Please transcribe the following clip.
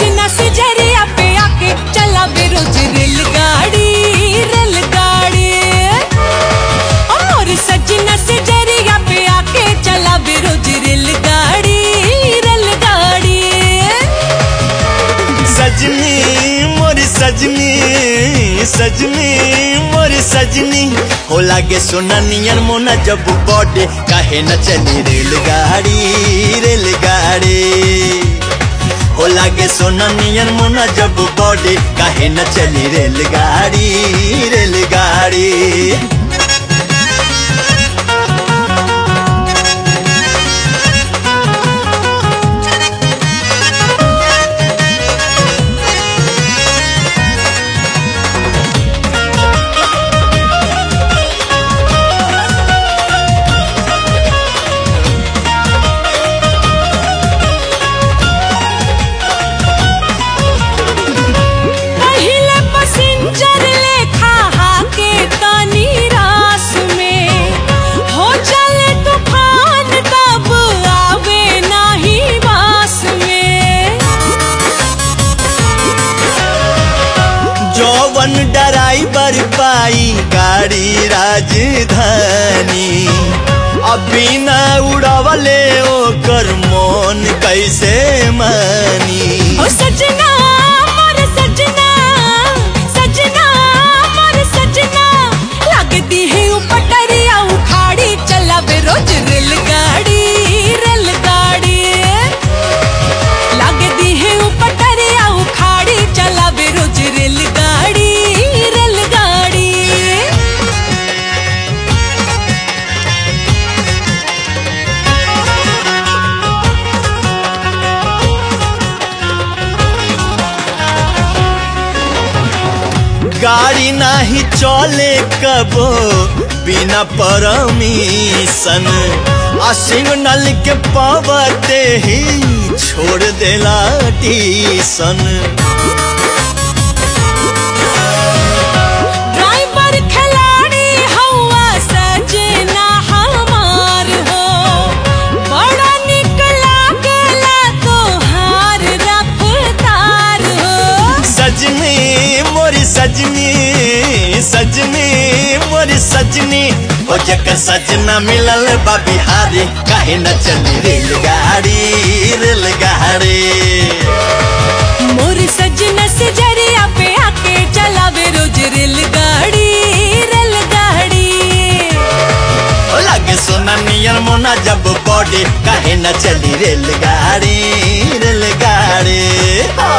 सजना से जरिया पे आके चला बेरोज रेलगाड़ी रेलगाड़ी ओ मोर सजना से जरिया पे आके चला बेरोज रेलगाड़ी रेलगाड़ी सजनी मोरी सजनी सजनी मोरी सजनी हो लागे सोना नियर मोना जब बॉडे काहे न चली रेलगाड़ी रेलगाड़ी हो लागे सोना नियर मोना जब बॉडे काहे न चली रेलगाड़ी रेलगाड़ी पहिले पैसेंजर लेखा हाके तानी रास में हो चले तूफान तब आवे नाही बास में जौवन ड्राइवर पाई गाड़ी राजधानी अभी न उड़वले ओकर मन कैसे मानी ओ सजना मोर सजना सजना मोर सजना लगती है उपटरिया उखाड़ी चला रोज रेलगाड़ी रेलगाड़ी लगती है उपटरिया उखाड़ी चला रोज रेलगाड़ी रेलगाड़ी गाड़ी नाही चले कबो बिना परमिशन आ सिग्नल के पावते ही छोड़ देला टीसन ड्राइवर खिलाड़ी हवा सजना हमार हो बड़ा निक लागेला तोहार रफ्तार हो सजनी मोरी सजनी सजनी मोरी सजनी ओ जकर सजना मिलल बा बिहारी काहे न चली रेलगाड़ी रेलगाड़ी मोर सजना से जरिया पे आके चलावे रोज रेलगाड़ी रेलगाड़ी ओ लागे सोना नियर मोना जब बॉडी काहे न चली रेलगाड़ी रेलगाड़ी